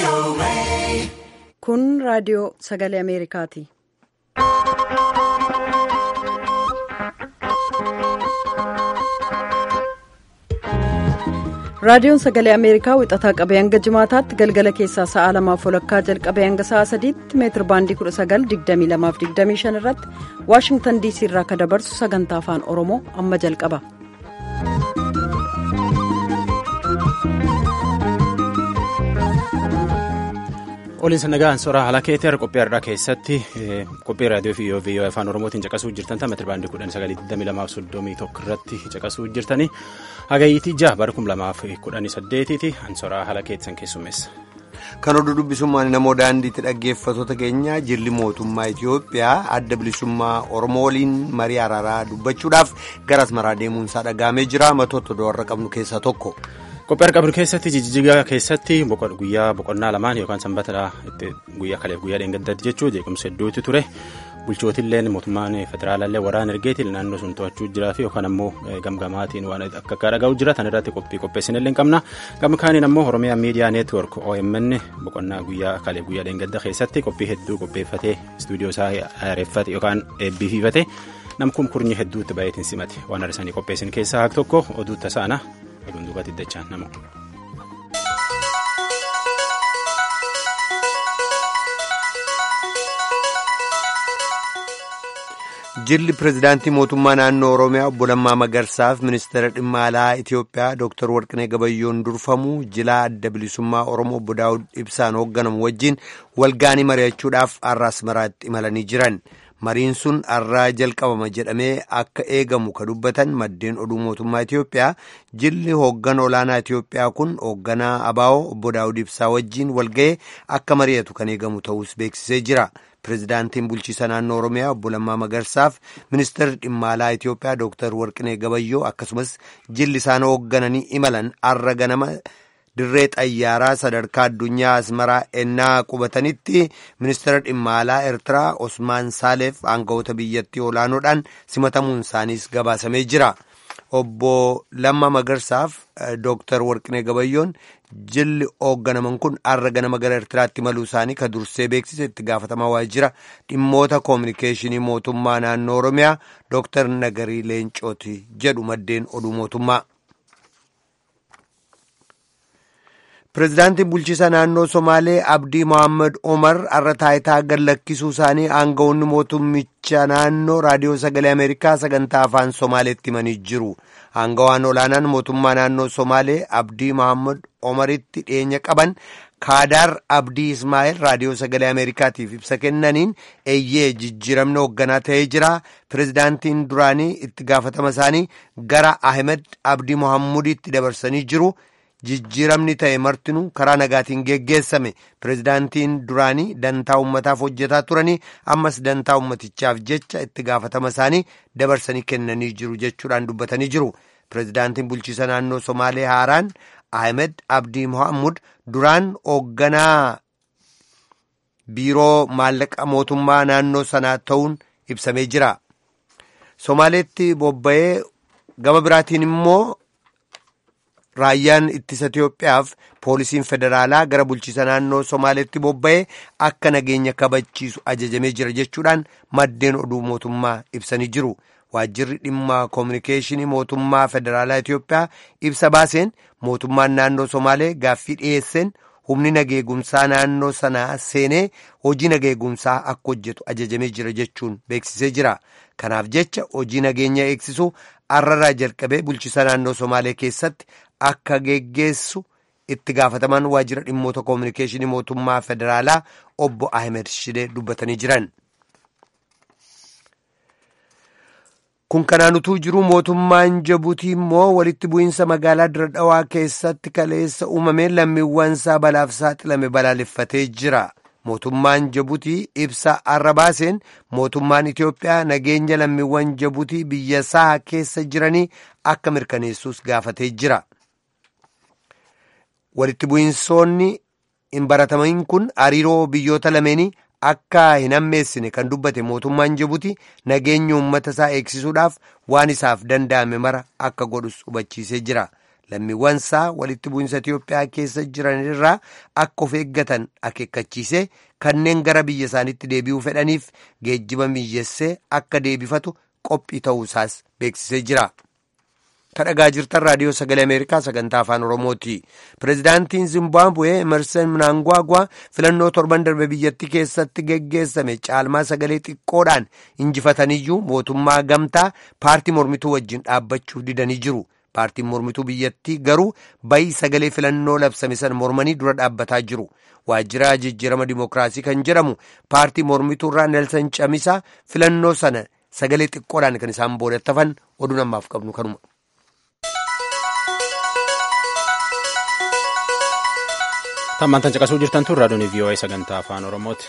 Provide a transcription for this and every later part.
Kun raadiyoo sagalee Ameerikaati. Raadiyoon sagalee Ameerikaa wixataa qabee hanga jimaataatti galgala keessaa sa'a lamaaf walakkaa jalqabee hanga sa'a sadiitti meetir baandii 19,2225 irratti Waashingtan DC irraa akka dabarsu sagantaa afaan Oromoo amma jalqaba. Oliinsa nagaan soraa haala keetii har'a qophii har'aa keessatti qophii raadiyoo fi viiyoo afaan oromootiin caqasuu jirtan ta'a meetira baandii kudhan sagalii digdamii lamaaf soddomii tokko irratti caqasuu jirtanii hagayyiitii ja'a bara kum lamaaf kudhanii saddeetiiti ansoraa haala keessan keessummeessa. Kan oduu dubbisummaan namoo daandiitti dhaggeeffatoota keenya jilli mootummaa Itoophiyaa adda bilisummaa Oromoo waliin marii araaraa dubbachuudhaaf gara asmaraa deemuunsaa dhagahamee jira matoota warra qabnu keessaa tokko. Qophii argamu keessatti jijjigaa keessatti guyyaa boqonnaa lamaan yookaan sanbata guyyaa kaleef guyyaa dheengaddaatti jechuun jeequmsa hedduutu ture bulchootillee mootummaan federaalaallee waraana ergeetiin naannoo sun to'achuu jiraa fi yookaan ammoo gamgamaatiin waan akka akka dhaga'u jira tan irratti qophii qopheessinillee hin qabna gama kaaniin ammoo oromiyaa miidiyaa neetwork OMN boqonnaa guyyaa kaleef guyyaa dheengadda keessatti qophii hedduu qopheeffatee istuudiyoo isaa haareeffate yookaan eebbiifate namkum kurnyi hedduutti baay'eetiin simate waan arsanii qopheessin keessaa haak tokko oduu tasaana. oduun duubatti dachaan nama. Jilli pirezidaantii mootummaa naannoo Oromiyaa obbo Lammaa Magarsaaf ministeera dhimma alaa Itoophiyaa Dr. Warqinee Gabayyoon durfamu jilaa adda bilisummaa Oromoo obbo Daawud Ibsaan hoogganamu wajjin walgaanii mari'achuudhaaf har'a Asmaraatti imalanii jiran. mariin sun har'aa jalqabama jedhamee akka eegamu ka dubbatan maddeen oduu mootummaa Itoophiyaa jilli hoogganaa olaanaa Itoophiyaa kun hoogganaa Abaa'oo obbo Daawud Ibsaa wajjin walga'ee akka mari'atu kan eegamu ta'us beeksisee jira. Pireezidaantiin bulchiisa naannoo Oromiyaa obbo Lammaa Magarsaaf ministeerri dhimma alaa Itoophiyaa Dooktar Warqinee Gabayyoo akkasumas jilli isaan hooggananii imalan har'a ganama. dirree xayyaaraa sadarkaa addunyaa asmaraa ennaa qubatanitti ministeera dhimma alaa eertiraa osmaan saaleef aangawoota biyyattii olaanoodhaan simatamuun isaaniis gabaasamee jira obbo lamma magarsaaf dooktar warqinee gabayyoon jilli hoogganaman kun har'a ganama gara eertiraatti imaluu isaanii ka dursee beeksise itti gaafatamaa waajjira dhimmoota koominikeeshinii mootummaa naannoo oromiyaa dooktar nagarii leencooti jedhu maddeen oduu mootummaa. Pireezidaantiin bulchiisa naannoo Somaalee Abdii Mohaammed Omar har'a taayitaa gad lakkisuu isaanii aangawoonni mootummicha naannoo raadiyoo sagalee Ameerikaa sagantaa afaan Somaaleetti himanii jiru. Aangawaan olaanaan mootummaa naannoo Somaalee Abdii Mohaammed Omaritti dhiyeenya qaban Kaadaar Abdii Ismaa'eel raadiyoo sagalee Ameerikaatiif ibsa kennaniin eeyyee jijjiiramni hoogganaa ta'ee jira. Pireezidaantiin duraanii itti gaafatama isaanii gara Ahmed Abdii Mohaammuditti dabarsanii jiru. jijjiiramni ta'e martinuu karaa nagaatiin geggeessame pireezidaantiin duraanii dantaa ummataaf hojjetaa turanii ammas dantaa ummatichaaf jecha itti gaafatama isaanii dabarsanii kennanii jiru jechuudhaan dubbatanii jiru pireezidaantiin bulchiisa naannoo somaalee haaraan ahmed abdii mohammud duraan hoogganaa biiroo maallaqa mootummaa naannoo sanaa ta'uun ibsamee jira somaaleetti bobba'ee gama biraatiin immoo. Raayyaan ittisa Itoophiyaaf poolisiin federaalaa gara bulchiisa naannoo Somaaleetti bobba'ee akka nageenya kabachiisu ajajamee jira jechuudhaan maddeen oduu mootummaa ibsanii jiru. Waajjirri dhimma koominikeeshinii mootummaa federaalaa Itoophiyaa ibsa baaseen mootummaan naannoo Somaalee gaaffii dhiyeesseen humni nageegumsaa naannoo sanaa seenee hojii nageegumsaa akka hojjetu ajajamee jira jechuun beeksisee jira. Kanaaf jecha hojii nageenya eegsisuu har'arraa jalqabee bulchiisa naannoo Somaalee keessatti akka geggeessu itti gaafatamaan waajjira dhimmoota koominikeeshinii mootummaa federaalaa obbo Ahmed Shidee dubbatanii jiran. Kun kanaan utuu jiru mootummaan Jabuutii immoo walitti bu'iinsa magaalaa Dirre Dhawaa keessatti kaleessa uumameen lammiiwwan isaa balaaf saaxilame balaaleffatee jira. Mootummaan Jabuutii ibsa har'a baaseen mootummaan Itoophiyaa nageenya lammiiwwan Jabuutii biyya isaa keessa jiranii akka mirkaneessuus gaafatee jira. Walitti bu'iinsoonni hin baratamiin kun hariiroo biyyoota lameenii akka hin hammeessine kan dubbate mootummaan Jibuutii nageenya uummata isaa eegsisuudhaaf waan isaaf danda'ame mara akka godhus hubachiisee jira. lammiiwwansaa walitti bu'insa Itiyoophiyaa keessa jiranirraa akka of eeggatan akeekkachiisee kanneen gara biyya isaaniitti deebi'uu fedhaniif geejjiba mijeessee akka deebifatu qophii ta'uusaas beeksisee jira. kadhagaa jirtan raadiyoo sagalee ameerikaa sagantaa afaan oromooti pirezidaantiin zimbaabuwee emerson mnangagwa filannoo torban darbe biyyattii keessatti geggeessame caalmaa sagalee xiqqoodhaan injifataniyyuu mootummaa gamtaa paartii mormituu wajjin dhaabbachuuf didanii jiru paartiin mormituu biyyattii garuu bayii sagalee filannoo labsame sana mormanii dura dhaabbataa jiru waajjira jijjiirama dimookiraasii kan jedhamu paartii mormituurraa neelsan camisaa filannoo sana sagalee xiqqoodhaan kan isaan boodattafan oduu namaaf qabnu kanuma. Tammaan tan caqasuu jirtan tun raadiyoon VOA sagantaa afaan Oromooti.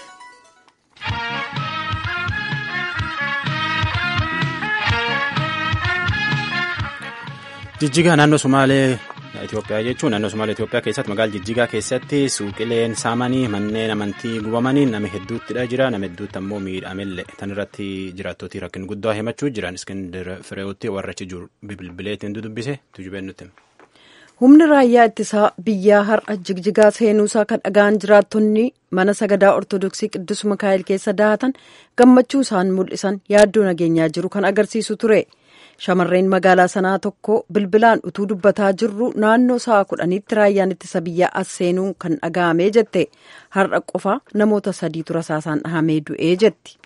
Jijjigaa naannoo Sumaalee Itoophiyaa jechuun naannoo Sumaalee Itoophiyaa keessatti magaalaa Jijjigaa keessatti suuqileen saamanii manneen amantii gubamanii nama hedduuttidha jira nama hedduutti ammoo miidhamellee tan irratti jiraattootii rakkin guddaa himachuu jiran Iskindir Fireewotti warra achi jiru bilbileetiin dudubbise tujubeen nutti. humni raayyaa ittisaa biyyaa har'a jigjigaa seenuusaa kan dhaga'an jiraattonni mana sagadaa ortodoksii qiddus mikaa'el keessa daatan gammachuu isaan mul'isan yaaddoo nageenyaa jiru kan agarsiisu ture shamarreen magaalaa sanaa tokko bilbilaan utuu dubbataa jirru naannoo sa'a kudhaniitti raayyaan ittisa biyyaa as seenuu kan dhaga'amee jette har'a qofa namoota sadiitu rasaasaan dhahamee du'ee jetti.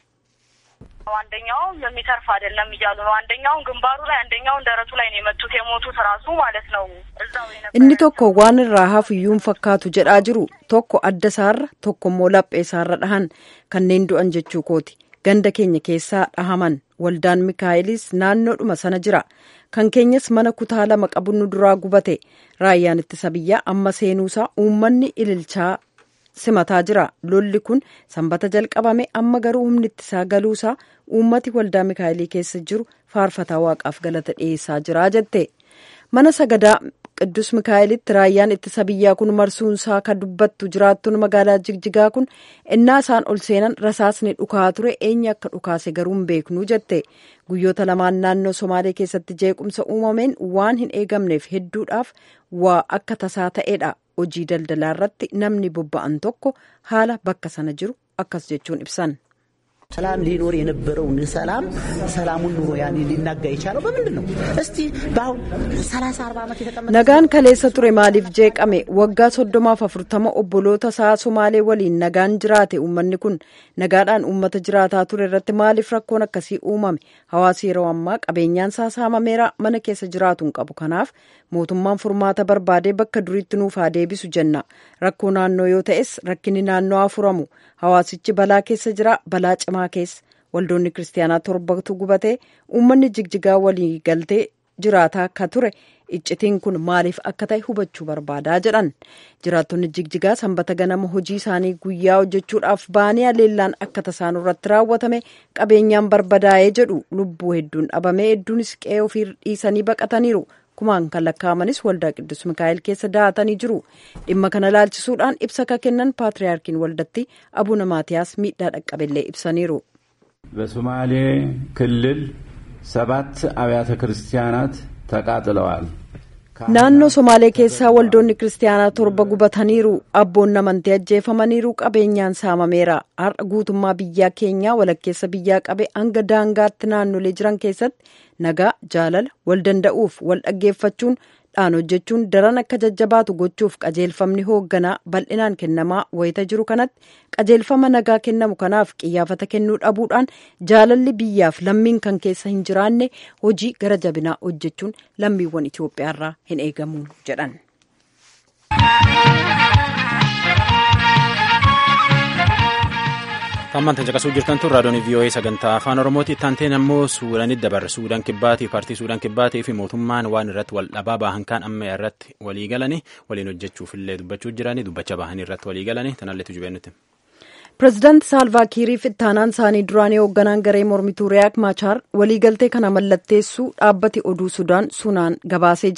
አንደኛውም የሚተርፍ አይደለም እያሉ ነው። አንደኛውን ግንባሩ ላይ አንደኛውን ደረቱ ላይ ነው የመቱት የሞቱት ራሱ ማለት ነው። እዛው inni tokko waan irraa hafuyyuun fakkaatu jedhaa jiru tokko adda isaarra tokko immoo laphee isaarra dhahan kanneen du'an jechuu kooti ganda keenya keessaa dhahaman waldaan mikaa'ilis naannoodhuma sana jira kan keenyas mana kutaa lama qabu nu duraa gubate raayyaan ittisa biyyaa amma seenuusaa uummanni ililchaa simataa jira lolli kun sanbata jalqabame amma garuu humni ittisaa galuusaa uummati waldaa mikaa'elii keessa jiru faarfataa waaqaaf galata dhiyeessaa jira jette mana sagadaa qiddus mikaa'elitti raayyaan ittisa biyyaa kun marsuunsaa kan dubbattu jiraattuun magaalaa jigjigaa kun innaa isaan ol seenan rasaasni dhukaa ture eenyu akka dhukaase garuu hin beeknuu jette guyyoota lamaan naannoo somaalee keessatti jeequmsa uumameen waan hin eegamneef hedduudhaaf waa akka tasaa ta'edha hojii daldalaa irratti namni bobba'an tokko haala bakka sana jiru akkas jechuun ibsan. ሰላም ሊኖር የነበረውን ሰላም ሰላሙን ኑሮ ያኔ ሊናጋ የቻለው በምንድን ነው? እስቲ በአሁን ሰላሳ አርባ ዓመት የተቀመጠ nagaan kaleessa ture maaliif jeeqame waggaa soddomaaf afurtama obboloota isaa somaalee waliin nagaan jiraate uummanni kun nagaadhaan uummata jiraataa ture irratti maaliif rakkoon akkasii uumame hawaasi yeroo ammaa qabeenyaan isaa saamameera mana keessa jiraatu hin qabu kanaaf mootummaan furmaata barbaadee bakka duriitti nuuf haa deebisu jenna rakkoo naannoo yoo ta'es rakkinni naannoo haa furamu hawaasichi balaa keessa jira balaa cimaa keessa waldoonni kiristaanaa torbatu gubatee uummanni jigjigaa walii galtee jiraataa akka ture iccitiin kun maaliif akka ta'e hubachuu barbaadaa jedhan jiraattonni jigjigaa sanbata ganama hojii isaanii guyyaa hojjechuudhaaf baanii aleellaan akka tasaan irratti raawwatame qabeenyaan barbadaa'ee jedhu lubbuu hedduun dhabamee hedduunis qe'ee ofii dhiisanii baqataniiru kumaan kan lakkaa'amanis waldaa qiddus mikaa'el keessa daatanii jiru dhimma kana laalchisuudhaan ibsa ka kennan paatriyaarkiin waldatti abuna maatiyaas miidhaa dhaqqabellee ibsaniiru. በሶማሌ ክልል ሰባት አብያተ ክርስቲያናት ተቃጥለዋል። naannoo somaalee keessaa waldoonni kiristaanaa torba gubataniiru abboonni amantii ajjeefamaniiru qabeenyaan saamameera har'a guutummaa biyyaa keenyaa walakkeessa biyyaa qabe hanga daangaatti naannolee jiran keessatti nagaa jaalala wal danda'uuf wal dhaggeeffachuun dhaan hojjechuun daran akka jajjabaatu gochuuf qajeelfamni hoogganaa bal'inaan kennamaa wayita jiru kanatti qajeelfama nagaa kennamu kanaaf qiyyaafata kennuu dhabuudhaan jaalalli biyyaaf lammiin kan keessa hin jiraanne hojii gara jabinaa hojjechuun lammiiwwan Itoophiyaarraa hin eegamu jedhan. Tammaan tan caqasuu jirtan tun raadiyoon VOA sagantaa afaan Oromooti. Taanteen ammoo Suudaanitti dabarre. Suudaan kibbaatii paartii Suudaan kibbaatii fi mootummaan waan irratti wal dhabaa bahan kan amma irratti walii galanii waliin hojjechuuf illee dubbachuu jiranii dubbacha bahanii irratti walii galanii tanallee tujubee nuti. Pireezidaanti Saalvaa Kiiriif ittaanaan isaanii duraanii hoogganaan garee mormituu Riyaak Maachaar waliigaltee kana mallatteessuu dhaabbati oduu Sudaan sunaan gabaasee jira.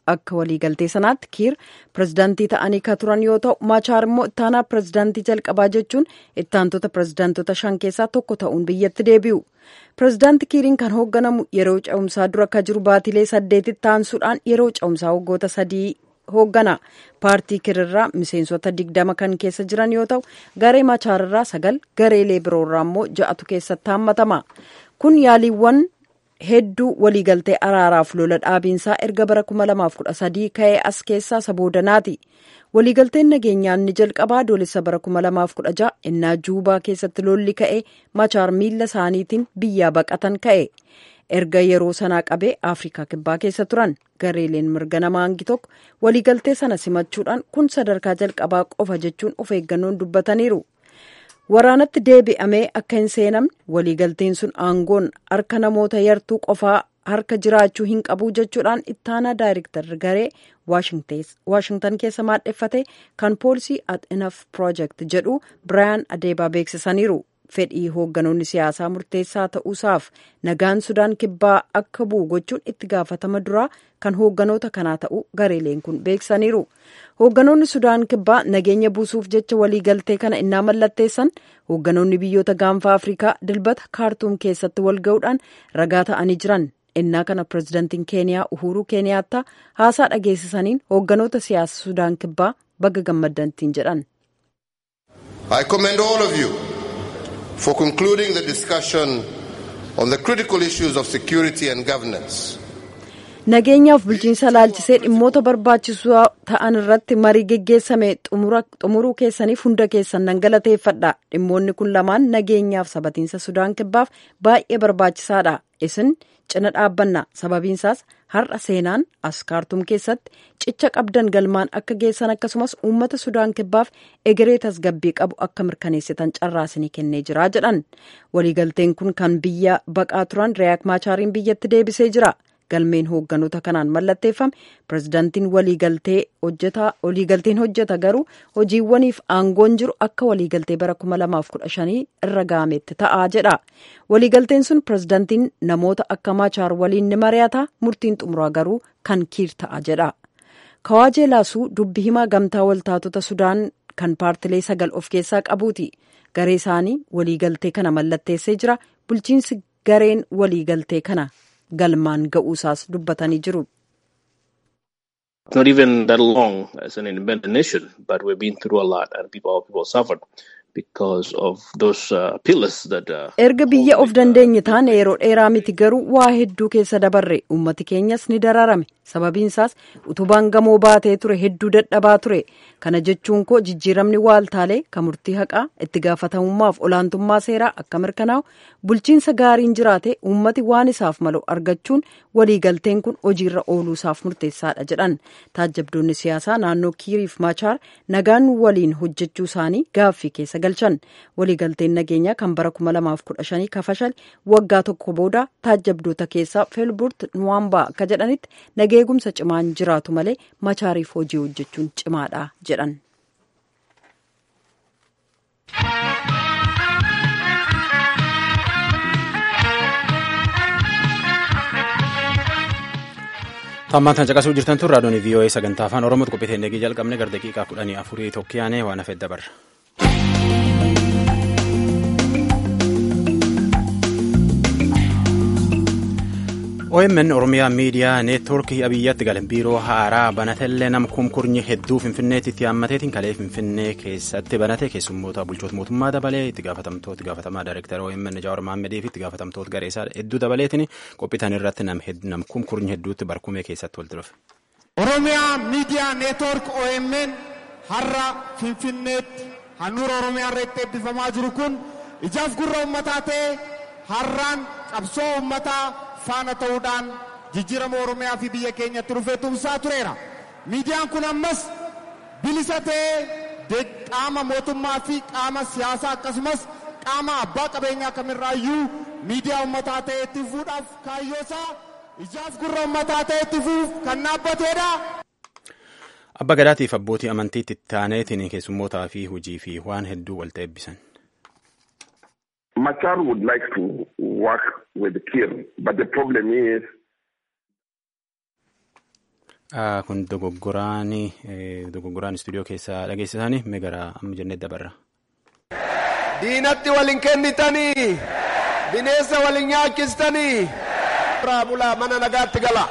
akka waliigaltee sanaatti kiir pirezidaantii ta'anii ka turan yoo ta'u maachaar immoo ittaanaa pirezidaantii jalqabaa jechuun ittaantota pirezidaantota shan keessaa tokko ta'uun biyyatti deebi'u pirezidaanti kiiriin kan hoogganamu yeroo ce'umsaa dura akka jiru baatilee saddeetitti taansuudhaan yeroo ce'umsaa waggoota sadii hooggana paartii kiirirraa miseensota digdama kan keessa jiran yoo ta'u garee maachaararraa sagal gareelee biroorraa immoo ja'atu keessatti haammatama kun yaaliiwwan hedduu waliigaltee araaraaf lola dhaabiinsaa erga bara 2013 ka'ee as keessaa isa boodanaati waliigalteen nageenyaa inni jalqabaa adoolessa bara 2016 innaa juubaa keessatti lolli ka'e machaar miila isaaniitiin biyyaa baqatan ka'e erga yeroo sanaa qabee afrikaa kibbaa keessa turan gareeleen mirga namaa hangi tokko waliigaltee sana simachuudhaan kun sadarkaa jalqabaa qofa jechuun of eeggannoon dubbataniiru waraanatti deebi'amee akka hin seenamne waliigalteen sun aangoon harka namoota yartuu qofaa harka jiraachuu hin qabu jechuudhaan ittaanaa daayirektar garee waashingtan keessa maadheffate kan poolisii at enaf project jedhu biraayan adeebaa beeksisaniiru fedhii hoogganoonni siyaasaa murteessaa ta'uusaaf nagaan sudaan kibbaa akka bu'u gochuun itti gaafatama duraa kan hoogganoota kanaa ta'uu gareeleen kun beeksisaniiru hoogganoonni sudaan kibbaa nageenya buusuuf jecha waliigaltee kana innaa mallatteessan hoogganoonni biyyoota gaanfaa afrikaa dilbata kaartuum keessatti wal ga'uudhaan ragaa ta'anii jiran innaa kana pirezidantiin keeniyaa uhuruu keeniyaattaa haasaa dhageessisaniin hoogganoota siyaasa sudaan kibbaa baga gammaddantiin jedhan. I commend all of you for concluding the discussion on the critical issues of security and governance. nageenyaaf bulchiinsa laalchisee dhimmoota barbaachisoo ta'an irratti marii geggeessame xumuruu keessaniif hunda keessan nan galateeffadha dhimmoonni kun lamaan nageenyaaf sabatiinsa sudaan kibbaaf baay'ee barbaachisaadha isin cina dhaabbanna sababiinsaas har'a seenaan as kaartuum keessatti cicha qabdan galmaan akka geessan akkasumas uummata sudaan kibbaaf egeree tasgabbii qabu akka mirkaneessitan carraasinii kennee jira jedhan waliigalteen kun kan biyya baqaa turan riyaak maachaariin biyyatti deebisee jira. galmeen hoogganoota kanaan mallatteeffame pirezidaantiin waliigalteen hojjeta garuu hojiiwwaniif aangoon jiru akka waliigaltee bara 2015 irra gaametti ta'aa jedha waliigalteen sun pirezidaantiin namoota akka maachaar waliin ni mari'ata murtiin xumuraa garuu kan kiir ta'a jedha kawaajee laasuu dubbi himaa gamtaa waltaatota sudaan kan paartilee sagal of keessaa qabuuti garee isaanii waliigaltee kana mallatteessee jira bulchiinsi gareen waliigaltee kana. galmaan ga'uusaas dubbatanii jiru. Not even that long as an independent nation, but we've been through a lot and people, our people suffered because of those uh, pillars that. Uh, erga biyya of dandeenye taane yeroo dheeraa miti garuu waa hedduu keessa dabarre ummati keenyas ni dararame sababiinsaas utubaan gamoo baatee ture hedduu dadhabaa ture kana jechuun koo jijjiiramni waaltaalee kan murtii haqaa itti gaafatamummaaf olaantummaa seeraa akka mirkanaa'u bulchiinsa gaariin jiraate ummati waan isaaf malu argachuun waliigalteen kun hojiirra ooluusaaf murteessaadha jedhan taajjabdoonni siyaasaa naannoo kiiriif maachaar nagaan waliin hojjechuu isaanii gaaffii keessa galchan waliigalteen nageenyaa kan bara 2015 kafashal waggaa tokko booda taajjabdoota keessaa feelburt nuwaambaa akka jedhanitti nageegumsa cimaan jiraatu malee machaariif hojii hojjechuun cimaadha jedhan. Tammaan tan caqasuu jirtan tun raadiyoon VOA sagantaa afaan Oromootti qophii teennee jalqabne gara daqiiqaa kudhanii afurii tokkiyaanee waan hafeet dabarra. OMN Oromiyaa Miidiyaa Neetwoorkii Abiyyaatti galan biiroo haaraa banatellee nama kumkurnyi hedduu Finfinneetti itti haammateetiin kalee Finfinnee keessatti banate keessummoota bulchoota mootummaa dabalee itti gaafatamtoota gaafatamaa daayirektara OMN Jawaar Maammadii fi itti gaafatamtoota gareesaa hedduu dabaleetiin qophiitan irratti nam kumkurnyi hedduutti barkumee keessatti walitti dhufe. Oromiyaa Miidiyaa Neetwoork OMN har'a Finfinneetti handhuura Oromiyaa irratti eebbifamaa jiru kun ijaaf gurra uummataa ta'e har'aan qabsoo uummataa faana ta'uudhaan jijjiirama oromiyaa fi biyya keenyatti dhufee tumsaa tureera. Miidiyaan kun ammas bilisa ta'ee qaama mootummaa fi qaama siyaasaa akkasumas qaama abbaa qabeenyaa kamirraayyuu miidiyaa uummataa ta'e itti fuudhaaf kaayyoosaa ijaaf gurra uummataa ta'e itti fuuf kan dhaabbateedha. Abba Gadaatiif abbootii amantiitti taaneetiin keessummootaa fi hojii fi waan hedduu walitti eebbisan. Machar would like to work with Kir, but the problem is. Kun dogoggoraan dogoggoraan istuudiyoo keessaa dhageessisanii mee gara amma jennee dabarra. Diinatti waliin kennitanii bineensa waliin nyaachistanii irraa bulaa mana nagaatti gala.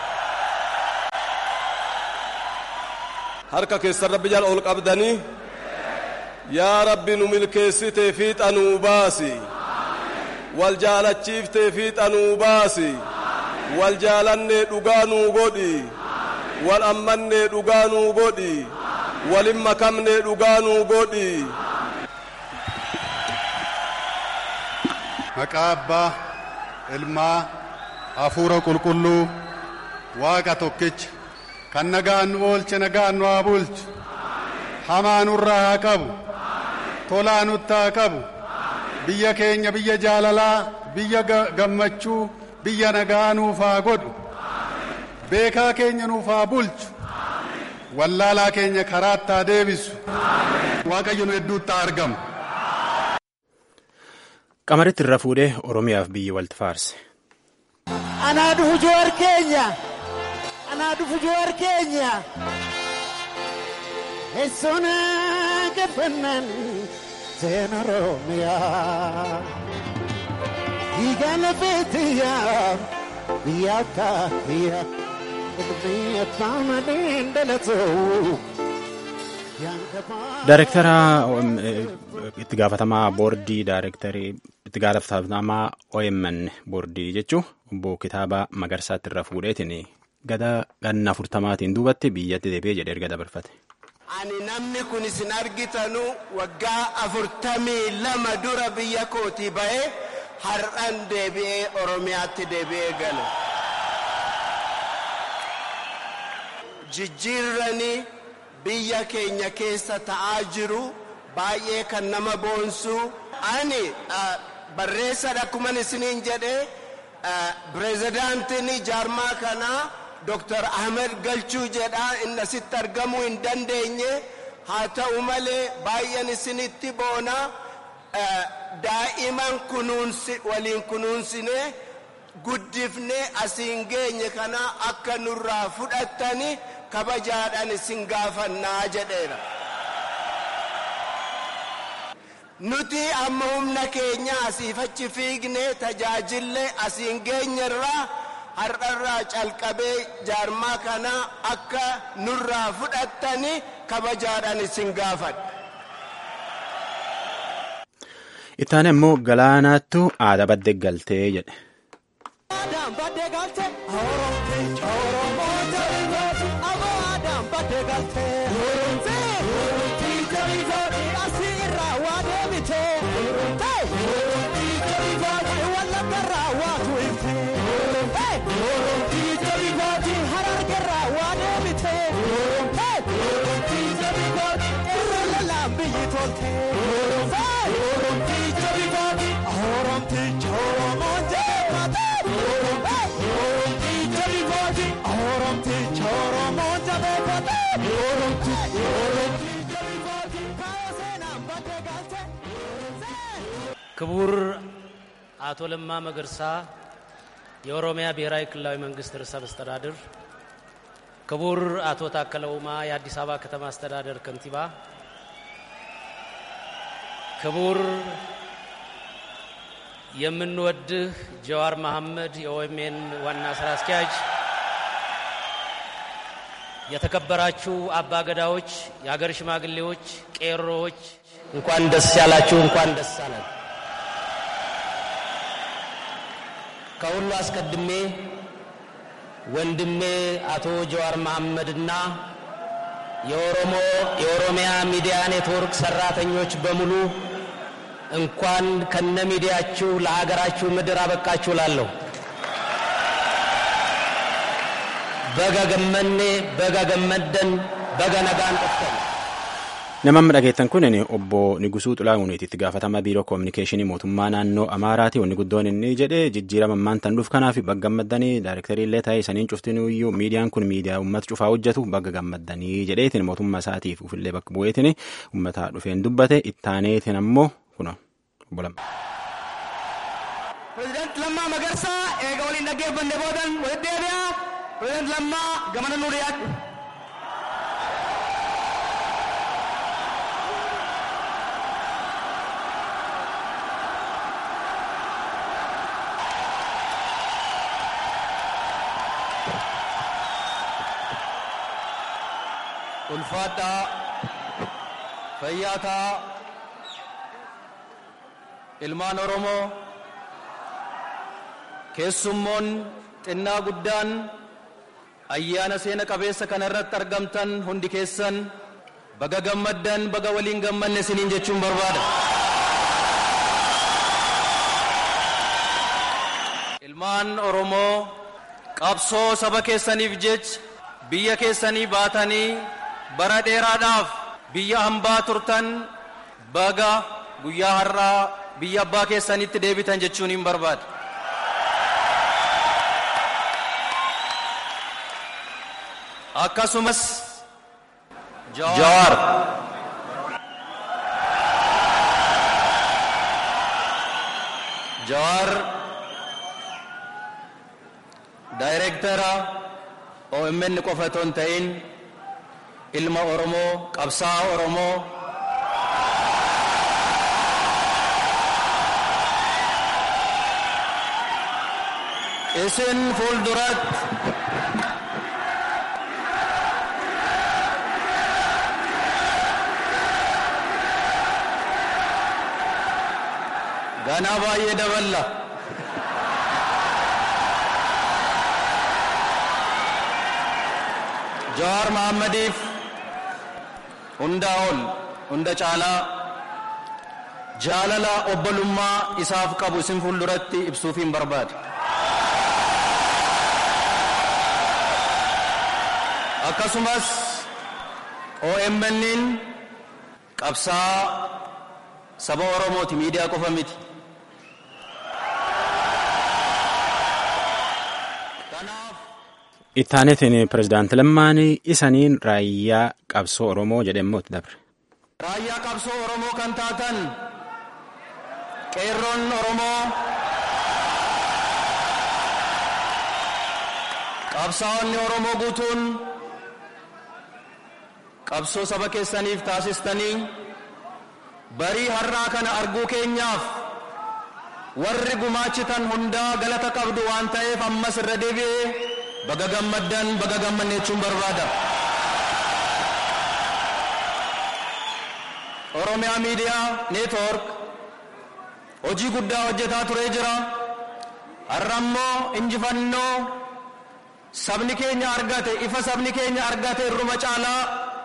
Harka keessan rabbi jala ol qabdanii yaa rabbi nu milkeessitee fiixa nuu baasi wal jaalachiiftee fiixa nuu baasi wal jaalannee dhugaa nuu godhi wal ammannee dhugaa nuu godhi walin makamnee dhugaa nuu godhi. Maqaa abbaa ilmaa hafuura qulqulluu waaqa tokkicha kan nagaan nu oolche nagaan nu haa bulchu hamaa nurraa haa qabu tolaa nutti haa qabu biyya keenya biyya jaalalaa biyya gammachuu biyya nagaa nuuf haa godhu beekaa keenya nuuf haa bulchu wallaalaa keenya karaatti haa deebisu waaqayyo nu hedduutti haa argamu. Qamaritti irra fuudhee Oromiyaaf biyyi walitti faarse. Anaa dhufu joowar keenya. Anaa dhufu joowar keenya. Eessoon gafannan seena Oromiyaa. Dhiigaa lafeetiyyaa biyya akka biyya ilmi abbaa malee dhalatoo. Daayirektara itti gaafatamaa boordii daayirektarii itti gaafatamaa OMN boordii jechuun obbo Kitaaba Magarsaatti irra fuudheetiin gada ganna afurtamaatiin duubatti biyyatti deebi'ee jedhee erga dabarfate. Ani namni kun isin argitanu waggaa afurtamii lama dura biyya kootii ba'ee har'an deebi'ee Oromiyaatti deebi'ee gale. Jijjiirranii biyya keenya keessa ta'aa jiru baay'ee kan nama boonsu ani barreessadha akkuman isiniin jedhe pireezidaantiin jaarmaa kanaa Dr. Ahmed Galchuu jedha inni asitti argamuu hin dandeenye haa ta'u malee baay'een isinitti boona daa'iman kunuunsi waliin kunuunsine guddifne asiin geenye kana akka nurraa fudhattani kabajaadhaan isin gaafannaa jedheera. Nuti amma humna keenya asiif achi fiigne tajaajille asiin geenyerraa har'arraa calqabee jaarmaa kana akka nurraa fudhattani kabajaadhaan isin gaafadha. Ittaan immoo galaanaattu aadaa baddee galtee jedhe. ክቡር አቶ ለማ መገርሳ የኦሮሚያ ብሔራዊ ክልላዊ መንግስት ርዕሰ መስተዳድር፣ ክቡር አቶ ታከለ ኡማ የአዲስ አበባ ከተማ አስተዳደር ከንቲባ፣ ክቡር የምንወድህ ጀዋር መሐመድ የኦኤምኤን ዋና ስራ አስኪያጅ፣ የተከበራችሁ አባ ገዳዎች፣ የሀገር ሽማግሌዎች፣ ቄሮዎች እንኳን ደስ ያላችሁ፣ እንኳን ደስ አለን። ከሁሉ አስቀድሜ ወንድሜ አቶ ጀዋር መሐመድና የኦሮሞ የኦሮሚያ ሚዲያ ኔትወርክ ሰራተኞች በሙሉ እንኳን ከነ ሚዲያችሁ ለሀገራችሁ ምድር አበቃችሁ ላለሁ በጋ ገመኔ በጋ ገመደን በጋ ነጋን ጠፍተን Namni dhageettan kun obbo Nigusuu Xulaahuuniiti itti gaafatama biiroo koominikeeshinii mootummaa naannoo Amaaraati. Wanni guddoon inni jedhe jijjiirama ammaan tan dhuuf kanaaf bagga gammaddanii daayirektarii illee ta'ee saniin cuftin iyyuu miidiyaan kun miidiyaa uummata cufaa hojjetu bagga gammaddanii jedheetiin mootummaa isaatiif ufillee bakka bu'eetiin uummata dhufeen dubbate ittaaneetiin ammoo kuna obbo Lamma. Pireezidaanti Lammaa Magarsaa eega waliin dhaggeeffanne boodan walitti deebi'aa Pireezidant Lammaa gamana nuu dhiyaadhu. ulfaadhaa fayyaataa ilmaan oromoo keessummoon xinnaa guddaan ayyaana seena qabeessa kana irratti argamtan hundi keessan baga gammaddan baga waliin gammanne isiniin jechuun barbaada ilmaan oromoo qabsoo saba keessaniif jecha biyya keessanii baatanii bara dheeraadhaaf biyya hambaa turtan baga guyyaa har'aa biyya abbaa keessanitti deebitan jechuun hin barbaada. Akkasumas Jawaar Jawaar daayireektara OMN qofa otoo hin ta'in ilma Oromoo qabsaa Oromoo isin fuulduratti ganaa baay'ee daballa Jawaar Mahaammadiif hundaa ol hunda caalaa jaalala obbolummaa isaaf qabu isin fuulduratti ibsuuf hin barbaade. Akkasumas OMN'n qabsaa saba Oromooti miidiyaa qofa miti. Ittaanetiin pirezidaanti Lammaan isaniin raayyaa qabsoo Oromoo jedhamee itti dabre. Raayyaa qabsoo Oromoo kan taatan qeerroon Oromoo qabsaa'onni Oromoo guutuun qabsoo saba keessaniif taasistanii barii har'aa kana arguu keenyaaf warri gumaachitan hundaa galata qabdu waan ta'eef ammas irra deebi'ee baga gammaddan baga gammanne jechuun barbaada. Oromiyaa Miidiyaa Neetwoork hojii guddaa hojjetaa turee jira. Har'a immoo injifannoo sabni keenya argate ifa sabni keenya argate irruma caalaa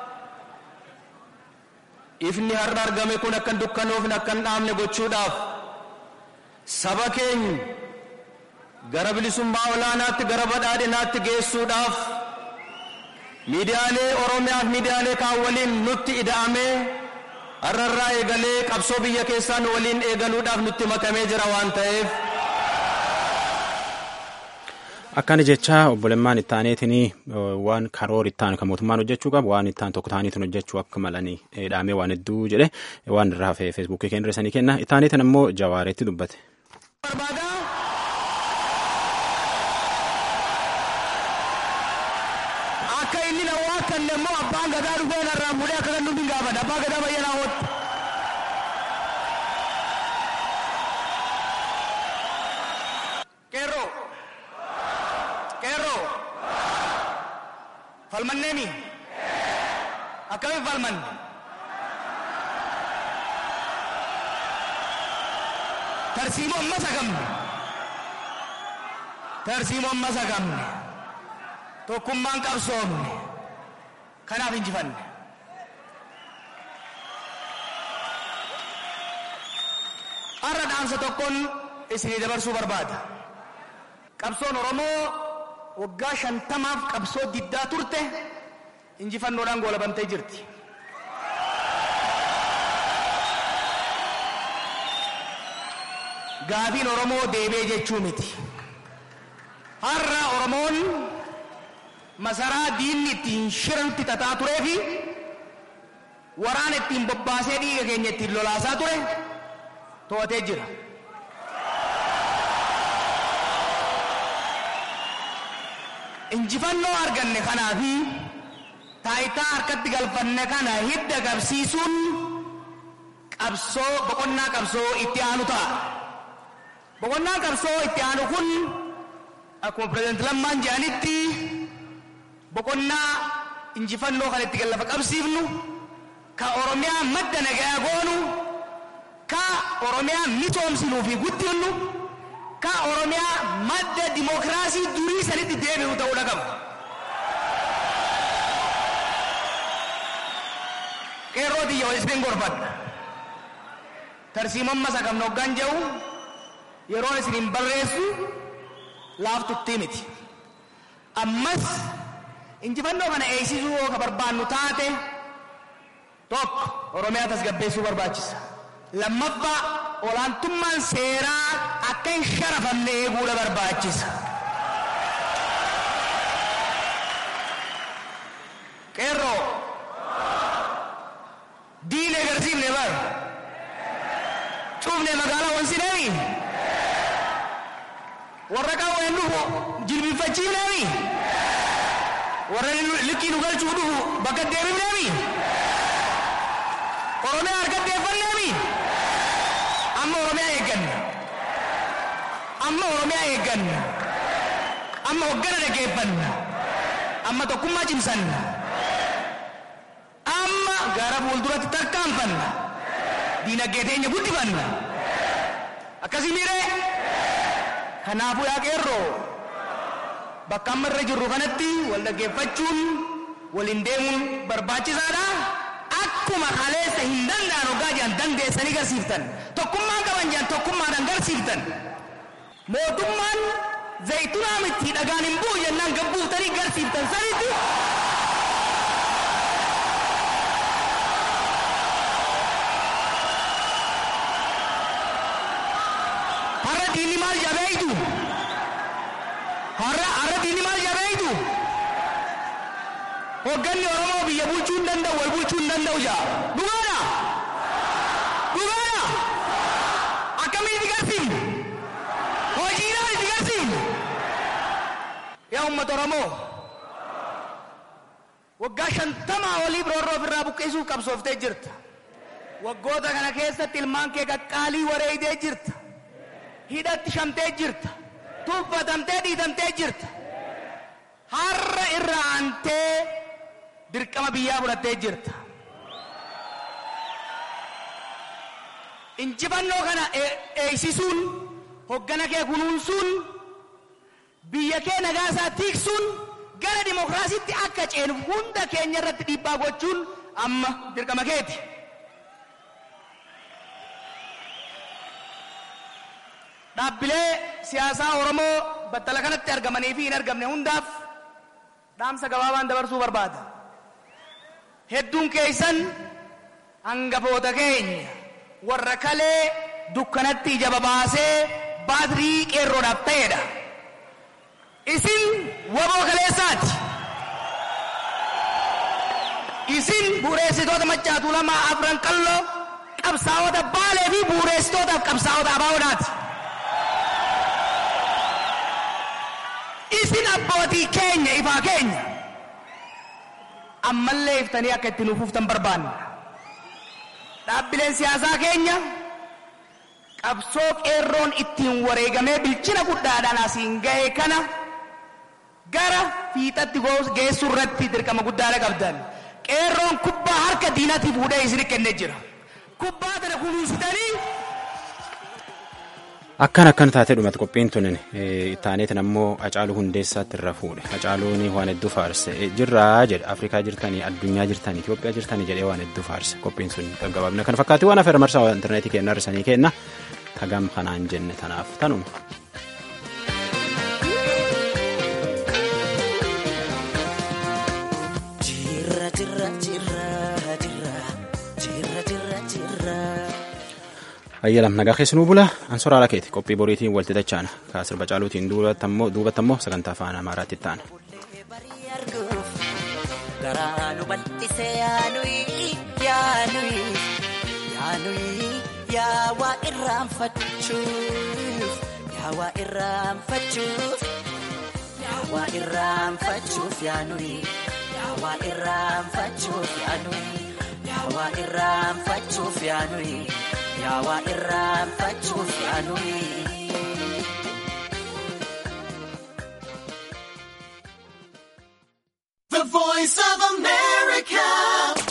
ifni har'a argame kun akka hin dukkanoofne akka hin dhaamne gochuudhaaf saba keenya gara bilisummaa olaanaatti gara badhaadhinaatti geessuudhaaf miidiyaalee oromiyaaf miidiyaalee kaan waliin nutti ida'amee har'arraa eegalee qabsoo biyya keessaa nu waliin eegaluudhaaf nutti makamee jira waan ta'eef. Akkana jecha obboleemmaan ittaaneetiin waan karoora ittaan kan mootummaan hojjechuu qabu waan ittaan tokko ta'aniitiin hojjechuu akka malanii dhaamee waan hedduu jedhe waan irraa hafee feesbuukii keenya irra kenna ittaaneetiin ammoo jawaareetti dubbate. Akka inni na waakanne immoo abbaan gadaa dhufee narraa fuudhee akka kan nuti gaafadha abbaa gadaa bayyanaa hootu. Qeerroo. Qeerroo. Falmanneemi. Akkamiin falmanne. Tarsiimoo ammas hagamne. Tarsiimoo ammas hagamne. Tokkummaan qabsoomne. Kanaaf injifanne. Har'a dhaamsa tokkoon isinii dabarsuu barbaada. Qabsoon Oromoo waggaa shantamaaf qabsoo diddaa turte injifannoodhaan goolabamtee jirti. Gaafiin Oromoo deebee jechuu miti. Har'a Oromoon masaraa diinni ittiin shiranutti tataa turee fi waraana ittiin bobbaasee dhiiga keenya ittiin lolaasaa ture to'atee jira. injifannoo arganne kanaa fi taayitaa harkatti galfanne kana hidda qabsiisuun qabsoo boqonnaa qabsoo itti aanu ta'a. Boqonnaan qabsoo itti aanu kun akkuma pireezidenti Lammaan jedhanitti boqonnaa injifannoo kan itti gallafa qabsiifnu ka Oromiyaa madda nagayaa goonu ka Oromiyaa misoomsinuu fi guddinnu ka Oromiyaa madda dimookiraasii durii sanitti deebi'u ta'uudha qaba. Qeerroo xiyya walisbeen gorfadha. Tarsiimon masa qabna hoggaan jedhu yeroon isin hin barreessu laaftuttii miti. Ammas injifannoo kana eegsisuu yoo ka barbaannu taate tokko Oromiyaa tasgabbeessuu barbaachisa. Lammaffaa olaantummaan seeraa akka hin sharafamne eeguudha barbaachisa. Qeerroo diine agarsiifne bar cufne magaalaa wansineemi warra qawween dhufu jilbifachiifneemi warra likkii nu galchuu dhufu bakka deebifneemi oromiyaa harkatteeffanneemi amma oromiyaa eegganna amma oromiyaa eegganna amma hoggana dhaggeeffanna amma tokkummaa cimsanna amma gara fuulduratti tarkaanfanna diinagdee teenya guddifanna akkasii miiree kanaafuu yaa qeerroo bakka amma irra jirru kanatti wal dhaggeeffachuun waliin deemuun barbaachisaadha akkuma kaleessa hin danda'an hoggaa jiran dandeessanii garsiiftan tokkummaan qaban jiran tokkummaadhaan garsiiftan mootummaan zaytunaa miti dhagaan hin bu'u jennaan gabbuuftanii garsiiftan sanitti har'a diinni maal jabeeytu har'a har'a diinni maal jabeeytu hogganni oromoo biyya bulchuu hin danda'u wal bulchuu hin danda'u jaa dhugaadha dhugaadha akkamiin itti garsiifnu hojiidhaan itti garsiifnu yaa uummata oromoo waggaa shantamaa olii biroorroo ofirraa buqqisuuf qabsooftee jirta waggoota kana keessatti ilmaan kee qaqqaalii wareeyitee jirta hidhatti shamtee jirta tuffatamtee dhiitamtee jirta har'a irra aantee dirqama biyyaa fudhattee jirta injifannoo kana eegsisuun hoggana kee kunuunsuun biyya kee nagaa isaa tiiksuun gara dimokiraasiitti akka ceenu hunda keenya irratti dhiibbaa gochuun amma dirqama keeti. dhaabbilee siyaasaa Oromoo battala kanatti argamanii fi hin argamne hundaaf dhaamsa gabaabaan dabarsuu barbaada. Hedduun keessan hangafoota keenya warra kalee dukkanatti ija babaasee baatirii qeerroodhaaf ta'edha. Isin waboo kaleessaati. Isin bu'uureessitoota maccaatuu lamaa afran qalloo qabsaa'ota baalee fi bu'uureessitootaaf qabsaa'ota abaawoodhaati. isin abbootii keenya ifaa keenya ammallee iftanii akka itti nuufuftan barbaanna dhaabbileen siyaasaa keenya qabsoo qeerroon ittiin wareegamee bilchina guddaadhaan asiin ga'e kana gara fiixatti geessuu irratti dirqama guddaadha qabdan qeerroon kubbaa harka diinatti fuudhee isin kennee jira kubbaa tana kunuunsitanii Akkan akkan taatee dhumate qophiin tunin taaneetin ammoo Hacaaluu Hundeessaatti irra fuudhe. Hacaaluun waan hedduu faarse. Jirraa jedhe Afrikaa jirtanii, addunyaa jirtanii, Itoophiyaa jirtanii jedhee waan hedduu faarse. Qophiin sun gaggabaabina kan fakkaatu waan afeera marsaa intarneetii kenna hirrisanii kenna. Tagam kanaan jenne tanaaf tanuma. ayyalam nagaa keessanuu bula ansoraa ala keeti qophii boriitiin walti dachaana kaa sirba caaluutiin duubatti ammoo sagantaa afaan amaaraatti ta'an. Garaa nu bal'isee yaanuyi yaanuyi yaanuyi yaawaa irraanfachuuf yaawaa irraanfachuuf. yaawaa irraanfachuuf yaanuyi yaawaa irraanfachuuf yaanuyi yaawaa irraanfachuuf yaanuyi yaawaa irraanfachuuf yaanuyi. The voice of America.